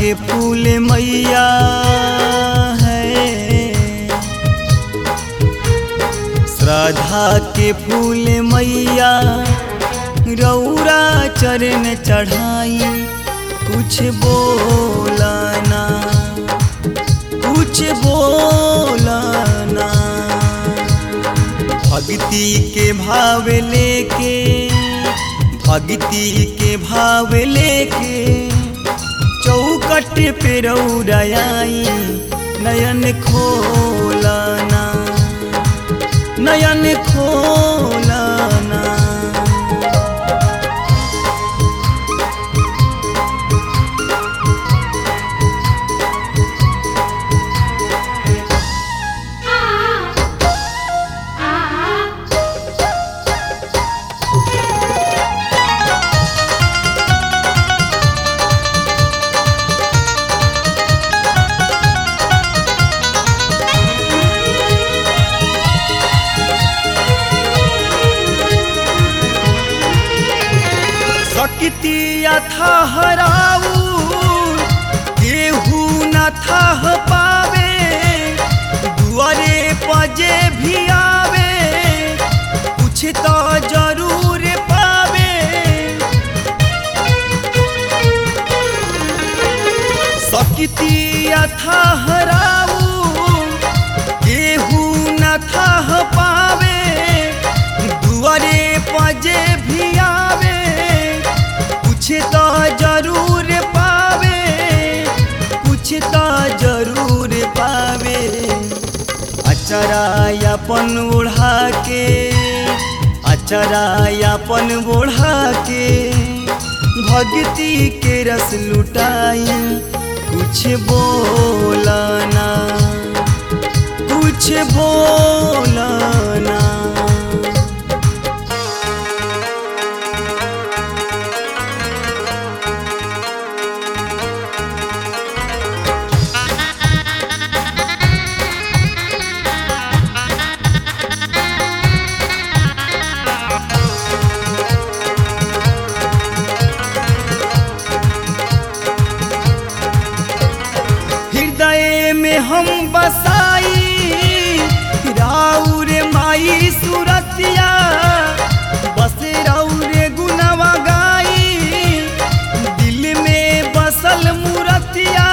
के फूल मैया है श्रद्धा के फूल मैया रौरा चरण चढ़ाई कुछ बोलाना कुछ बोलाना भक्ति के भाव लेके भक्ति के भाव लेके चौकट पे रौराई नयन खोलाना नयन खोलाना शक्ति था हराऊ केहू न था पावे दुआरे पजे भी आवे कुछ तो जरूर पावे शक्ति था हराऊ केहू न था पावे दुआरे पजे भी आवे कुछ तो जरूर पावे कुछ तो जरूर पावे अचरायापन ओढ़ा के अचरायापन ओढ़ा के भक्ति के रस लुटाई कुछ बोलाना कुछ बोलाना हृदय में हम बसाई राउर माई सुरतिया बस राउर गुनवा गाई दिल में बसल मूरतिया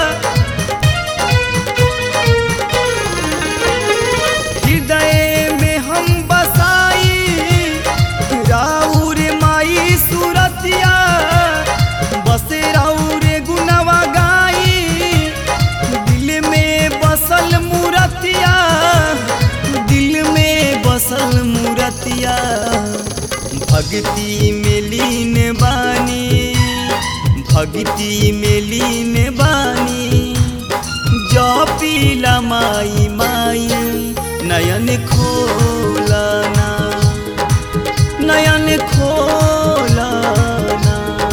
हृदय में हम बसाई राउर माई सुरतिया बस राउर गुनवा गाई दिल में बसल मूरतिया दिल में बसल मूरतिया भक्ति में लीन बानी भक्ति में लीन बानी जो पीला माई माई नयन खोलाना नयन खोलाना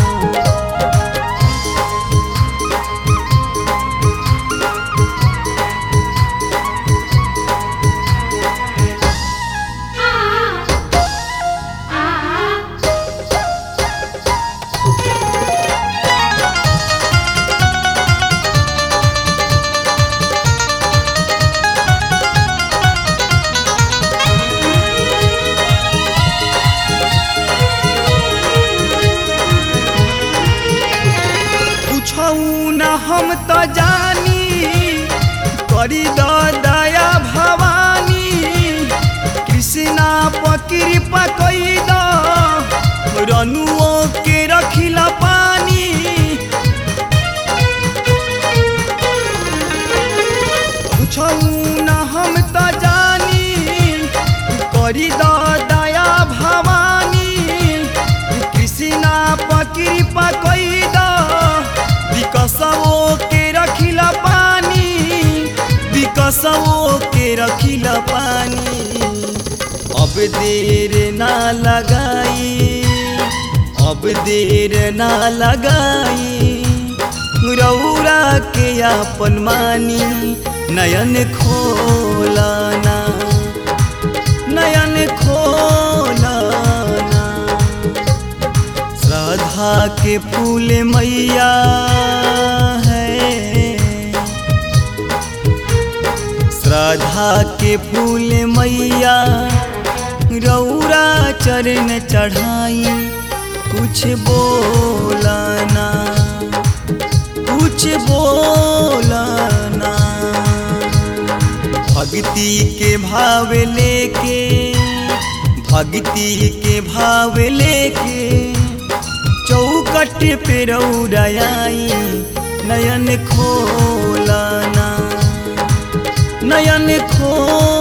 पूछौ न हम त जानी करी द दया भवानी कृष्णा पकृपा कई द रनुओ के रखिला पानी पूछौ न हम त जानी करी द दया भवानी कृष्णा पकृपा कई द विकसवो के रखिला पानी विकसवो के रखिला पानी अब देर ना लगाई अब देर ना लगाई रौरा के आपन मानी नयन खोलाना नयन खोलाना श्रद्धा के फूल मैया है राधा के फूल मैया रौरा चरण चढ़ाई कुछ बोलना कुछ बोलना भक्ति के भाव लेके भक्ति के भाव लेके चौकट पे रौराई नयन खोलना नयन खोलना